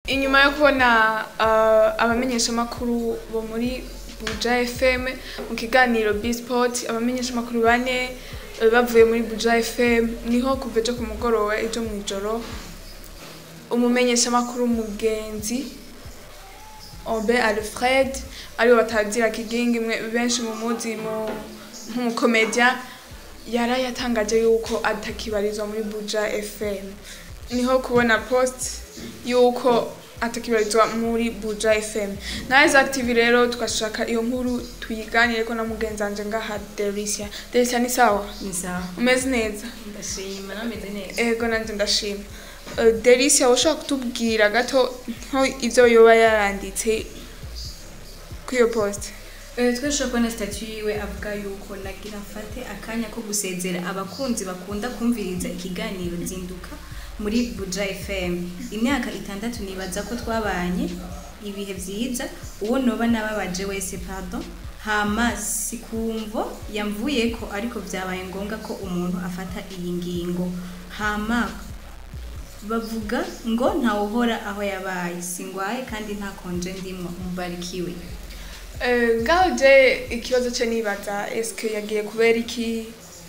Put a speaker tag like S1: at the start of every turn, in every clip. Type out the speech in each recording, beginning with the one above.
S1: inyuma yo kubona uh, abamenyeshamakuru bo muri buja fm mu kiganiro bsport abamenyeshamakuru bane eh, bavuye muri buja fm niho kuva ejo ku mugoroba ejo mu ijoro umumenyeshamakuru mugenzi obe alfred ariwe batazira kigingi imwe benshi mu muzi mu nk'umukomedya yari yatangaje yuko atakibarizwa muri buja fm niho kubona post yuko atakibarizwa muri buja fm na Isaac TV rero twashaka iyo nkuru tuyiganire ko na mugenzi wanje ngaha Delicia Delicia ni sawa
S2: ni sawa
S1: umeze neza
S2: ndashima nameze neza
S1: ego nanje ndashima Uh, Delicia ushobora kutubwira gato nko ivyo yoba yaranditse kuri iyo post
S2: Eh, twashobora kubona statut yiwe avuga yuko nagira mfate akanya ko gusezera abakunzi bakunda kumviriza ikiganiro zinduka muri buja fm imyaka itandatu nibaza ko twabanye ibihe vyiza uwo noba nababaje wese pardon hama sikumvo yamvuyeko ariko vyabaye ngombwa ko umuntu afata iyi ngingo hama bavuga ngo ntawuhora aho yabaye singwaye kandi nta konje ndimwo mubarikiwe
S1: Eh, ngaho je ikibazo cye nibaza eske yagiye kubera iki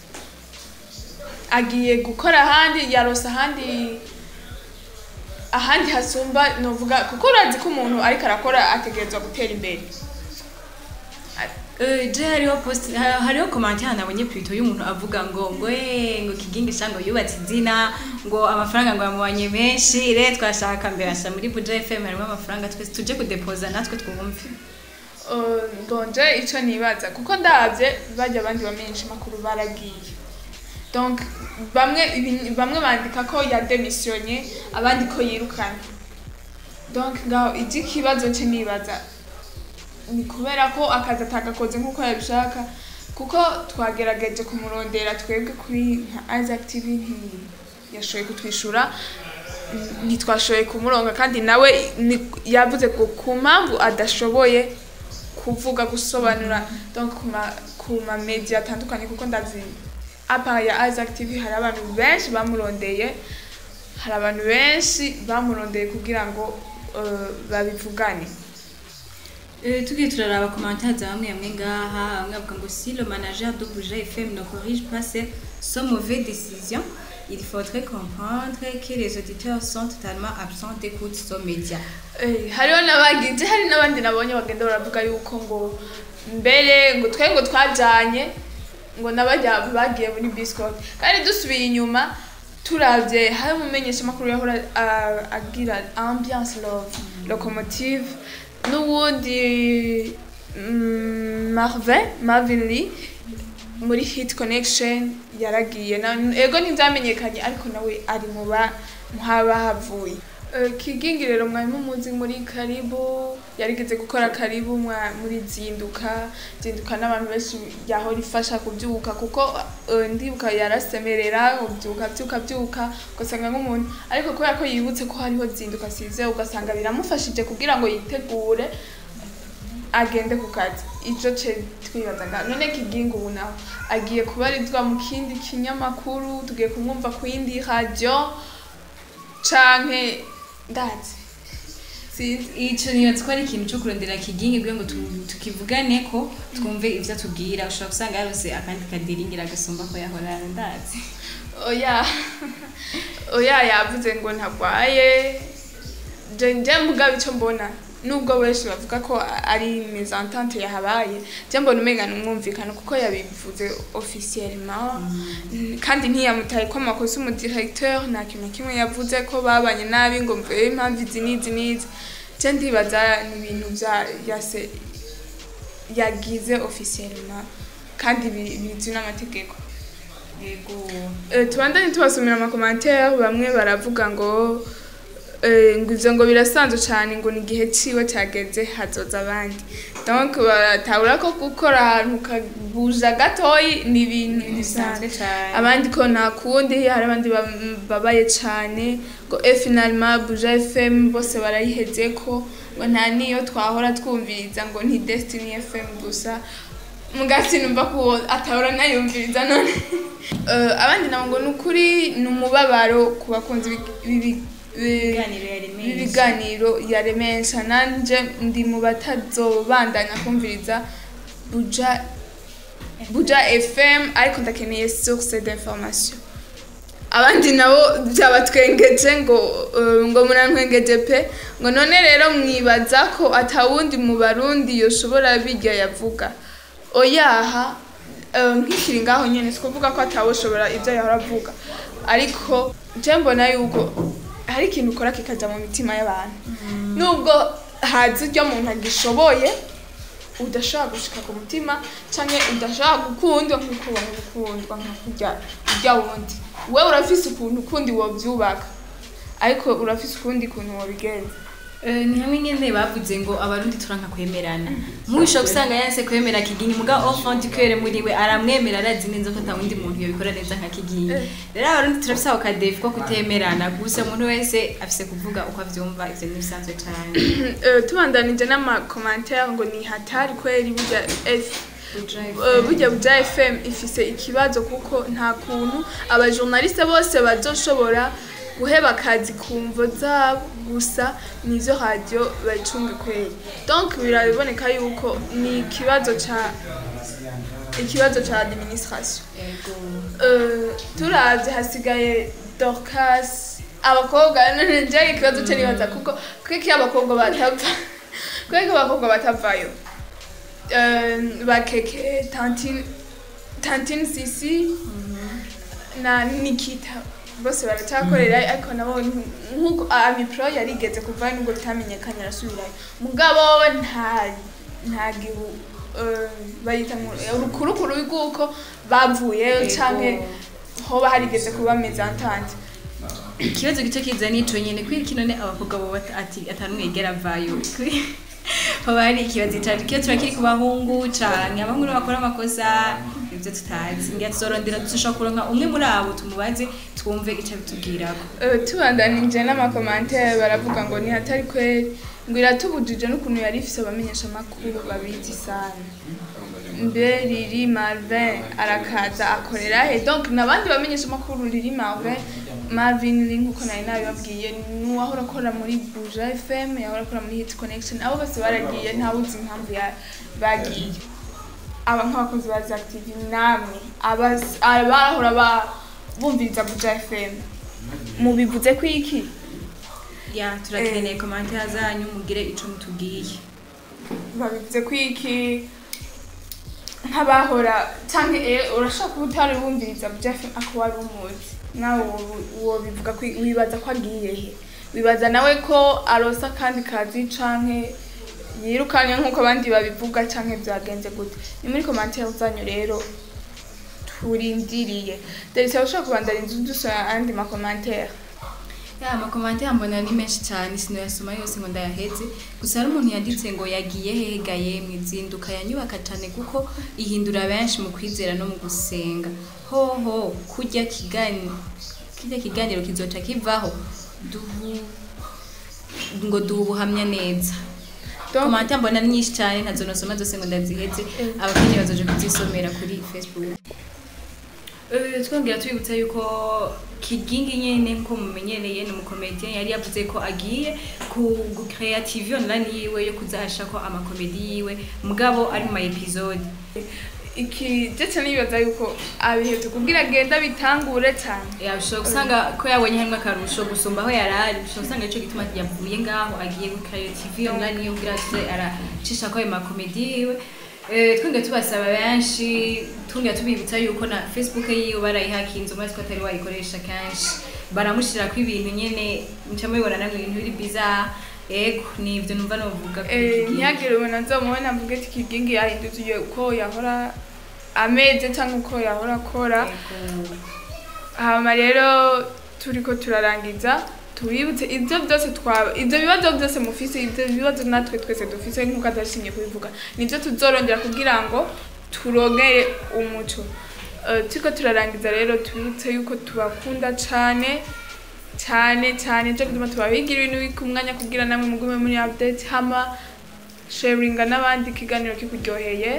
S1: agiye gukora ahandi yarose ahandi ahandi hasumba novuga kuko urazi ko umuntu ariko arakora ategerezwa gutera imbere
S2: Eh, je hariho post ha- hariho commentaire nabonye plutôt y'umuntu avuga ngo ngo eh, ngo kigingisha ngo yubatse izina ngo amafaranga ngo yamubanye menshi re twashaka mbere asha muri Buja FM harimo amafaranga twese tuje kudepoza natwe twumve
S1: Eh, bonje ico nibaza kuko ndavye bajya abandi bamenyesha makuru baragiye donc bamwe ibi- bamwe bandika ko yademissionye abandi ko yirukanye donc ngaho ikibazo cye nibaza ni kubera ko akazi atagakoze nk'uko yabishaka kuko twagerageje kumurondera twebwe kuri nka Isaac TV ntiyashoboye kutwishura n- ntitwashoboye kumuronga kandi nawe ni- yavuze ko ku mpamvu adashoboye kuvuga gusobanura donc ku ma ku ma media atandukanye kuko ndazi apa ya Isaac TV hari abantu benshi bamurondeye hari abantu benshi bamurondeye kugira ngo eh, babivugane
S2: Euh, tugiye turaraba commentaire za bamwe bamwe ngaha bamwe bavuga ngo si le manager de Buja FM ne corrige pas ses son mauvais décisions il faudrait comprendre que les auditeurs sont totalement absents d'écoute sur média
S1: Eh, hariho n'abagize hari n'abandi nabonye bagenda baravuga yuko ngo mbere ngo twe ngo twajanye ngo n'abajya bagiye muri biscuit kandi dusubiye inyuma turavye hari umumenyesha makuru yahora ah, agira ambiance love locomotive n'uwundi mm, Marvin Marvin Lee muri hit connection yaragiye na ego ntivyamenyekanye ariko nawe ari mu ba muhaba havuye Eh, kigingi rero mwarimu muzi muri karibu yarigeze gukora karibu mwa- muri zinduka zinduka n'abantu benshi yahora ifasha kubyuka kuko eh, ndibuka yarasemerera ubyuka byuka byuka ugasanga nk'umuntu ariko kubera ko yibutse ko hariho zinduka size ugasanga biramufashije kugira ngo yitegure agende ku kazi ico ce twibazaga none kigingi ubu nawe agiye kubarizwa mu kindi kinyamakuru tugiye kumwumva ku yindi radio canke ndazi sinzi
S2: ico nibaza ko ari ikintu co kurondera kigingi kugira ngo tu- tukivugane ko twumve ivyo atubwira ushobora gusanga yarose akandi kadiringira agasumba ko yahora ndazi
S1: oya oya yavuze ngo ntarwaye je nje mvuga bico mbona nubwo benshi bavuga ko ari mezentente yahabaye je mbona umenga n'umwumvikano kuko yabivuze officiellement kandi ntiyamutaye ko amakosa umudirecteur nta kintu na kimwe yavuze ko babanye nabi ngo mvuye impamvu izi n'izi n'izi je ndibaza ni ibintu vya yase yagize officiellement kandi bi- bizwi n'amategeko
S2: yego
S1: Eh, tubandanye tubasomera amakomantere bamwe baravuga ngo eh, ngo ivyo ngo birasanzwe cane ngo ni igihe ciwe cageze hazoza abandi donc baratahura ko gukora ahantu ukabuja gatoyi ni ibintu bisanzwe
S2: bisanzwe cane
S1: abandi ko nta kundi hari abandi bam- babaye cane ngo e finalement buja fm bose barayihezeko ngo nta niyo twahora twumviriza ngo ni destiny fm gusa mugati numva ko atahora nayumviriza none Eh, abandi nabo ngo ni ukuri ni umubabaro ku bakunzi b'i- b'ibi- bi-
S2: Ibiganiro yaremesha.
S1: b'ibiganiro yaremesha nanje ndi mu batazobandanya kumviriza buja buja fm ariko ndakeneye source d'information abandi nabo byabatwengeje ngo eh, ngo munantwengeje pe ngo none rero mwibaza ko atawundi mu barundi yoshobora birya yavuga oyaha eh, nkikiri ngaho nyene sikuvuga ko atawoshobora ibyo yahora avuga ariko je mbona yuko hari ikintu ukora kikaja mu mitima y'abantu nubwo hazi uryo muntu agishoboye udashobora gushika ku mutima canke udashobora gukundwa nk'uko wari gukundwa nka kurya urya wundi wewe urafise ukuntu ukundi wovyubaka ariko urafise ukundi kuntu wobigenza
S2: Eh, ni hamwe nyene bavuze ngo abarundi turanka kwemerana mwisho gusanga yanse kwemera kigingi muga enfant du cœur muri we aramwemera arazi neza ko atawundi muntu yobikora neza nka kigingi rero abarundi turafise ako kadefi ko kutemerana gusa umuntu wese afise kuvuga uko avyumva ivyo ni bisanzwe cane
S1: Eh, tubandanije n'amakomantere ngo ni hatari kweri burya F Eh, burya buja fm ifise ikibazo kuko nta kuntu abajournaliste bose bazoshobora guheba akazi ku mvo zabo gusa nizo radio bayicunga kweri donc biraboneka yuko ni ikibazo ca ikibazo ca administration
S2: Ego.
S1: Eh, turavye hasigaye dorcas abakobwa nje ikibazo cyo nibaza kuko kwiki abakobwa batava kwiki abakobwa batavayo Eh, bakeke tantine tantine sisi na nikita bose baracyakorera ariko nabo nkuko amipro yarigeze kuva nubwo bitamenyekanye arasubirayo mugabo nta nta gihu eh, bayita ngo urukurukuru rw'uko bavuyeyo
S2: Ego.
S1: canke hoba harigeze kuba mezantante
S2: ikibazo gice kiza nico nyene kuri kino ne abakobwa bo bata- ati atanumwe yigera avayo Kuri- hoba hari ikibazo cyane kiyo turakiri ku bahungu canke abahungu nibo bakora amakosa ivyo tutazi ngira tuzorondera dushobora kuronka umwe muri abo tumubaze twumve ico bitubwirako
S1: Eh, tubandanije n'amakomantere baravuga ngo ni hatari kweri ngo iratubujije n'ukuntu yari ifise abamenyesha amakuru babizi sana mbe riri marvin arakaza akorera he donc n'abandi bamenyesha amakuru riri marvin marvin ri nkuko nari nabibabwiye n'uwahora akora muri buja fm yahora akora muri hit connection abo bose baragiye ntawuzi impamvu ya- bagiye aba nk'abakozi ba Zactiv namwe abas- abahora ba- bumviriza buja fm mubivuze ko iki
S2: ya turakeneye komantere zanyu mugire ico mutubwiye
S1: babivuze ko iki nk'abahora cyangwa eh, urashobora kuba utari wumviriza buja fm ako wari umuzi nawe wobu- wobivuga ko wibaza ko agiye he wibaza nawe ko arosa akandi kazi canke yirukanye nk'uko abandi babivuga canke byagenze gute ni muri komantere zanyu rero turindiriye derisa ushobora kubandanya inzu dusoma andi makomantere
S2: ya amakomantere mbona ni menshi cyane sinoyasoma yose ngo ndayaheze gusa hari umuntu yanditse ngo yagiye hegaye mu izinduka yanyubaka cyane kuko ihindura benshi mu kwizera no mu gusenga hoho kurya kigani kirya kiganiro kizoca kivaho duhu ngo duha ubuhamya neza
S1: Donc-
S2: komantere mbona ni nyinshi cyane ntazo nosoma zose ngo ndaziheze abakeneye bazoje kuzisomera kuri facebook Eh, twongera tubibutsa yuko kigingi nyene nko mumenyereye ni umukomedian yari yavuze ko agiye ku creative online yiwe yo kuzahasha ko amakomedi yiwe mugabo ari mu ma episode
S1: iki ndetse nibaza yuko abihetse kubwira agenda bitangure cyane
S2: yashobora gusanga ko yabonye harimo akarusho gusumba aho yari ari ushobora gusanga nicyo gituma yavuye ngaho agiye kuri creative online yo kugira aze aracisha ko ayo makomedi yiwe Eh, twongera tubasaba benshi twongera tubibutsa yuko na facebook yiwe barayihakinze umaze ko atari wayikoresha kenshi baramushyirako ibintu nyene muca mubibona namwe ibintu biri biza ego ni ibyo numva novuga kuri
S1: Eh,
S2: iki gihe.
S1: ntihagire umuntu azomubona avuge ati kigingi yahinduye uko yahora ameze cyangwa uko yahora akora
S2: Ego.
S1: hama rero turiko turarangiza tubibutse ibyo byose twaba ibyo bibazo byose mufise ibyo bibazo natwe twese dufise nk'uko adashimye kubivuga nibyo tuzorongera kugira ngo turongere umuco Eh, turiko turarangiza rero tubibutse yuko tubakunda cane cyane cyane cyo gutuma tubabigira ibintu bika umwanya kugira namwe mugume muri update hama sharinga n'abandi ikiganiro kikuryoheye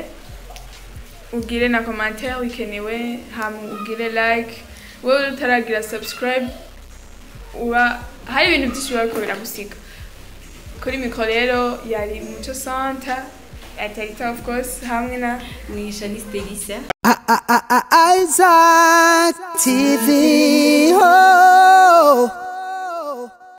S1: ugire na commentaire wikenewe hama ugire like wowe utaragira subscribe uba hari ibintu byinshi biba biriko biragusiga kuri mikoro rero yari muco santa atarita of course hamwe na
S2: ni Shanice Delisa
S3: Isaac TV.